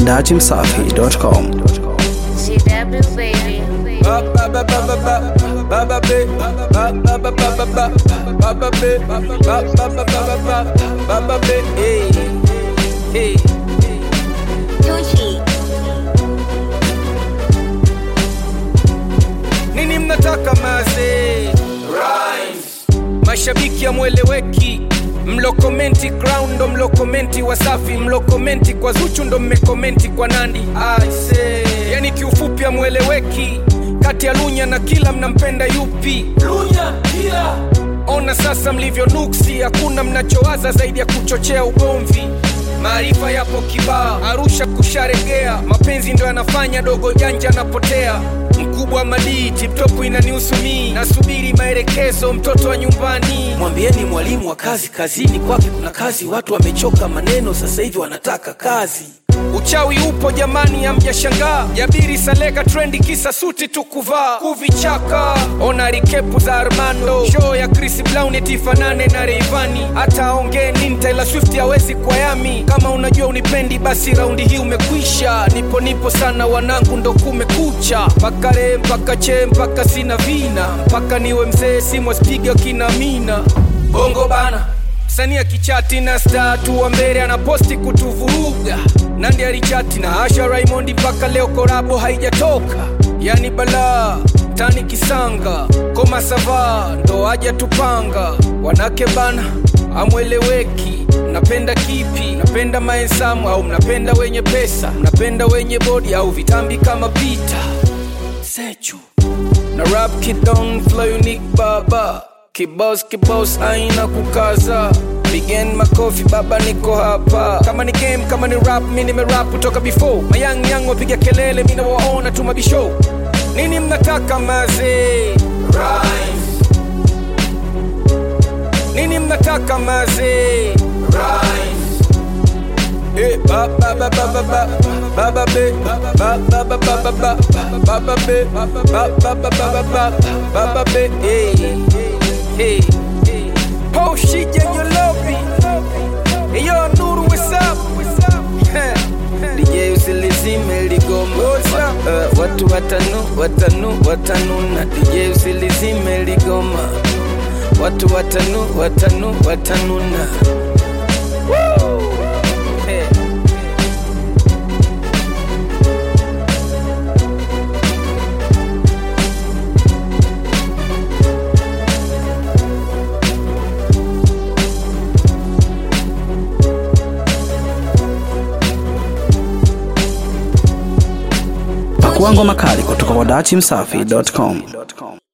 dachimsafi.com. GW baby. Tucci. nini mnataka maze Rhymes. mashabiki amweleweki mlokomenti ground ndo mlokomenti wasafi mlokomenti kwa zuchu ndo mmekomenti kwa nandi Aise. yani kiufupi amweleweki kati ya lunya na kila mnampenda yupi lunya kila ona sasa mlivyo nuksi hakuna mnachowaza zaidi ya kuchochea ugomvi maarifa yapo kibaa arusha kusharegea mapenzi ndo yanafanya dogo janja anapotea mkubwa madii tiptopu inanihusu mii nasubiri maelekezo mtoto wa nyumbani mwambieni mwalimu wa kazi kazini kwake kuna kazi watu wamechoka maneno sasa hivi wanataka kazi uchawi upo jamani amjashangaa jabiri saleka trendi kisa suti tu kuvaa kuvichaka ona rikepu za armando show ya chris brown etifanane na reivani hata aongee nini taylor swift hawezi kwa yami kama unajua unipendi basi raundi hii umekwisha nipo nipo sana wanangu ndo kumekucha mpaka re mpaka che mpaka sina vina mpaka niwe mzee simwaspiga kina mina bongo bana msanii akichati na statu wa mbele anaposti kutuvuruga nandi alichati na asha raimondi mpaka leo korabo haijatoka yani balaa tani kisanga koma sava ndo aja tupanga wanake bana amweleweki mnapenda kipi mnapenda maensamu au mnapenda wenye pesa mnapenda wenye bodi au vitambi kama pita sechu na rap kidon flow unique baba kibos kibos aina kukaza Begin makofi baba niko hapa kama ni game kama ni rap mi nimerap kutoka before mayang yang wapiga kelele mi nawaona tu mabisho nini mnataka maze Rhymes. nini mnataka maze Rhymes. Eh, ba ba ba ba ba ba ba ba be ba ba ba ba ba ba ba ba ba be ba ba ba ba ba ba ba ba ba be hey hey oh shit yeah you love me hey yo Nuru what's up DJ usilizime ligoma uh, watu watanu watanu watanuna DJ usilizime ligoma watu watanu watanu watanuna Woo! Hey. Pakua ngoma kali kutoka kwa dachimsafi.com.